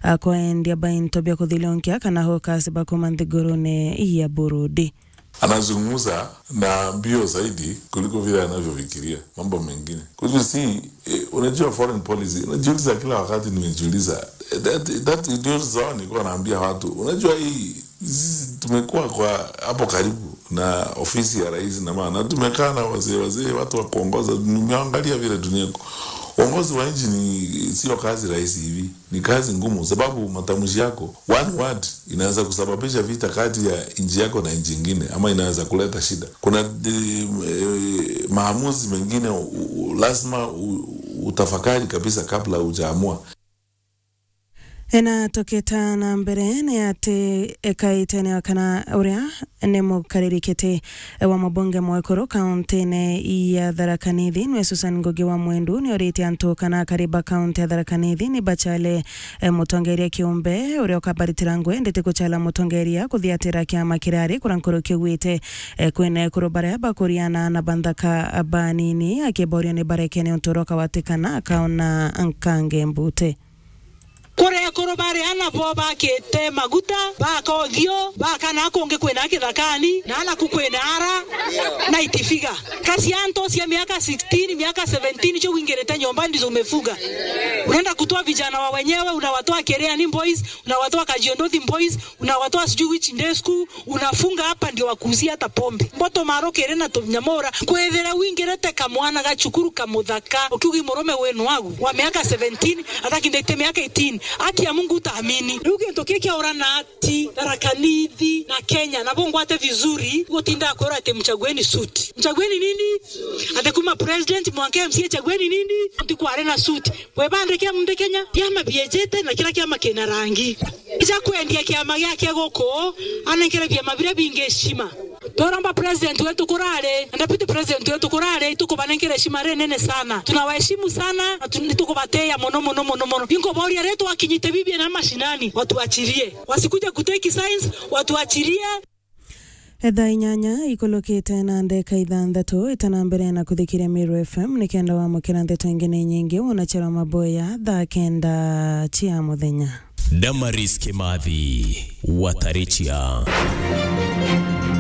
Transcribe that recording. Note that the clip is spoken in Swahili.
akwaendia bainto bya kuthilonkia kana hokasi bakuma nthigurune ya Burundi anazungumza na mbio zaidi kuliko vile anavyofikiria mambo mengine. Kwa hivyo si eh, unajua foreign policy, unajiuliza kila wakati, nimejiuliza eh, that, that ndio sawa, nilikuwa naambia watu, unajua hii sisi tumekuwa kwa hapo karibu na ofisi ya rais na maana tumekaa na wazee wazee, watu wa kuongoza. Nimeangalia vile dunia uongozi wa nchi ni sio kazi rahisi hivi, ni kazi ngumu, sababu matamshi yako one word inaweza kusababisha vita kati ya nchi yako na nchi nyingine, ama inaweza kuleta shida. Kuna e, e, maamuzi mengine u, u, lazima u, utafakari kabisa kabla hujaamua. ena toketa na mbere ni ati ekaitene kana uria ni mukaririkite wa mabunge mwekuru kaunti-ini ya Tharaka Nithi nwe Susan Ngugi wa Mwendu ni orite antu kana kariba kaunti ya Tharaka Nithi ni bachale eh, mutongeria kiumbe uria ukabaritira ngwe ndete kuchala mutongeria kuthiatira kiama kirari kuria nkuru kiugwite eh, kwina ekuru baria bakuriana na banthaka banini akiborio ni barekene untoroka watikana akaona nkange mbute kuria kuru bariana bo bakite maguta bakothio bakana kungi kwina kithakani nana kukwina ara na itifiga kasi anto cia miaka 16 miaka 17 cho wingirite nyumba ndizo umefuga unaenda kutoa vijana wa wenyewe unawatoa Kereani boys unawatoa Kajiondothi boys unawatoa sijui which day school unafunga hapa ndio wakuuzia hata pombe mboto maro kere na tunyamora kwethera wingirite kamwana gachukuru kamuthaka ukiugi murume wenu wagu wa miaka 17 hata kindete miaka 18 haki ya Mungu utaamini riu gintu kiki urana ati Tharaka Nithi na Kenya nabo ngwate vizuri gutinda kwira ati mchagueni suti mchagueni nini ati kuma president mwanke MCA chagueni nini ati kware na suti we bande kia munde Kenya kiama biejete na kila kiama kina rangi ija kwendia kiama giake guku anengere vyama biria bingi heshima toramba president wetu kurare na deputy president wetu kurare tukubanengera heshima re nene sana tunawaheshimu sana na tu- tukubateya muno muno muno muno bingo boria retu wakinyite bibia na mashinani watuachirie wasikuje kuteki science watuachirie ethaa inyanya ikulukite na ndeka ithanthatu itana mbere na kuthikiria Miru FM ni kenda wamukira ndeto ingine nyingi unachera maboya thaa kenda chia muthenya Damaris Kimathi Watarichia